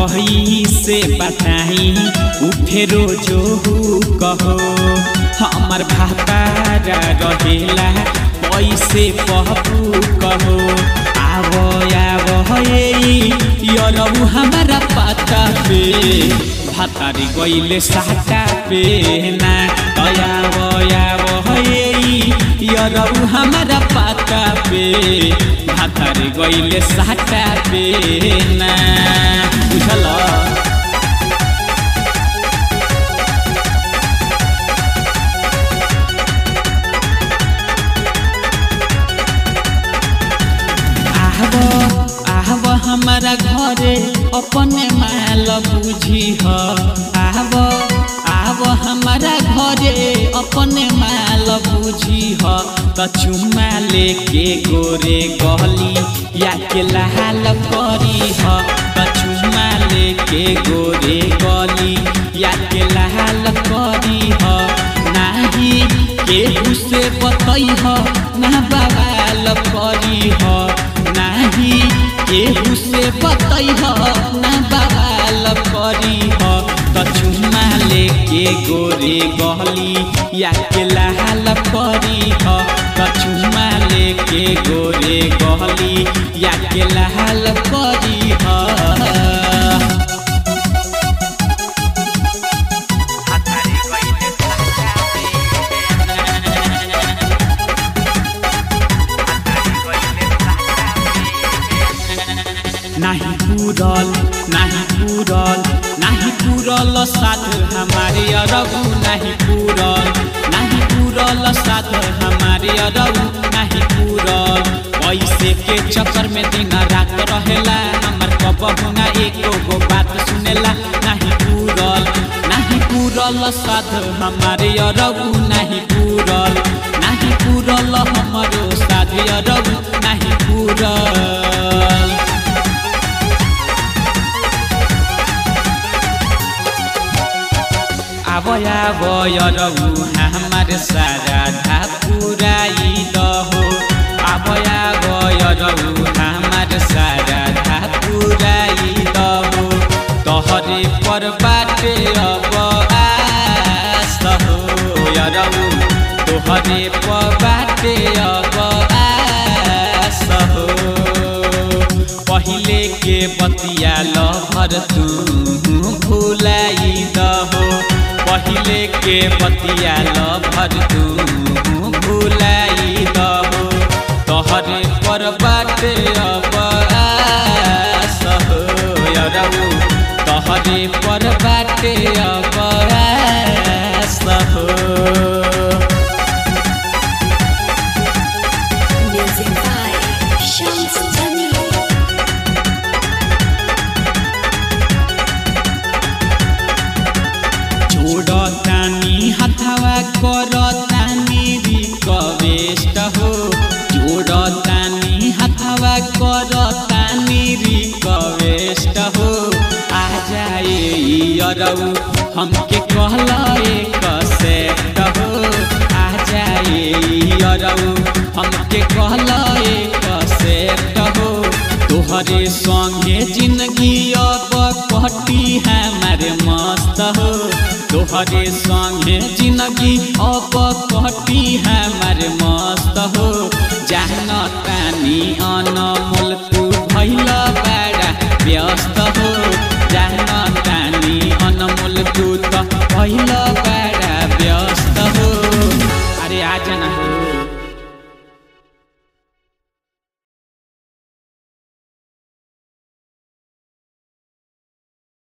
कही से बताई उ फेरो जो कहो हमर भातारा रहेला पैसे पहपू कहो आवो आवो यरऊ हमारा पाता पे भातारी गईले साटा पे ना दयावो आवो यरऊ हमारा पाता पे भातारी गईले साटा पे ना बुझल आहब आहब हमारा घरे अपने माल बुझी ह आहब आब हमारा घरे अपने माल बुझी ह त चुम्मा लेके गोरे गली या के लाल करी ह त चुम्मा लेके गोरे गली या के लाल करी ह नाही केहू से बतई ह ना बवाल करी ह नाही केहू से बतई ह ना बवाल करी ह त चुम्मा लेके गोरे गली या के लाल करी ह त चुम्मा लेके गोरे गली या के लाल करी ह नाही पूरल नाही पूरल नाही पूरल साथ हमारे अरबू नहीं पूरल नहीं पूरल साथ हमारे अरबू नहीं पूरल पैसे के चक्कर में दिन रात रहेला हमर कबहू ना एको गो बात सुनेला नहीं पूरल नहीं पूरल साथ हमारे अरबू नहीं पूरल नहीं पूरल हमारो साथ अरबू नहीं पूरल आब आब यरऊ हमार सारा धा पुराई दहो आब आब यरऊ हमार सारा धा पुराई दहो तहरे पर बाटे अब आस हो यरऊ तोहरे पर बाटे अब आस हो पहिले के बतिया लहर तू भुलाई दहो पहिले के बतिया लभर तू भुलाई दहो तोहरे पर बाटे अब आस हो यरऊ तोहरे पर बाटे अब आस हो Music by Shams Jamil. जोड़तानी हथवा करतानी रिक्वेस्ट हो जोड़तानी हथवा करतानी रिक्वेस्ट हो आ जाए अरऊ हमके कहल एक सेट हो आ जाए अरऊ हमके कहल एक सेट हो तोहरे संगे जिंदगी अब कटी हमारे मस्त हो तोहरे संगे जिंदगी अब कटी हमारे मस्त हो जान तानी अनमोल तू भैल बड़ा व्यस्त हो जान तानी अनमोल तू त भैल बड़ा व्यस्त हो अरे आ जाना हो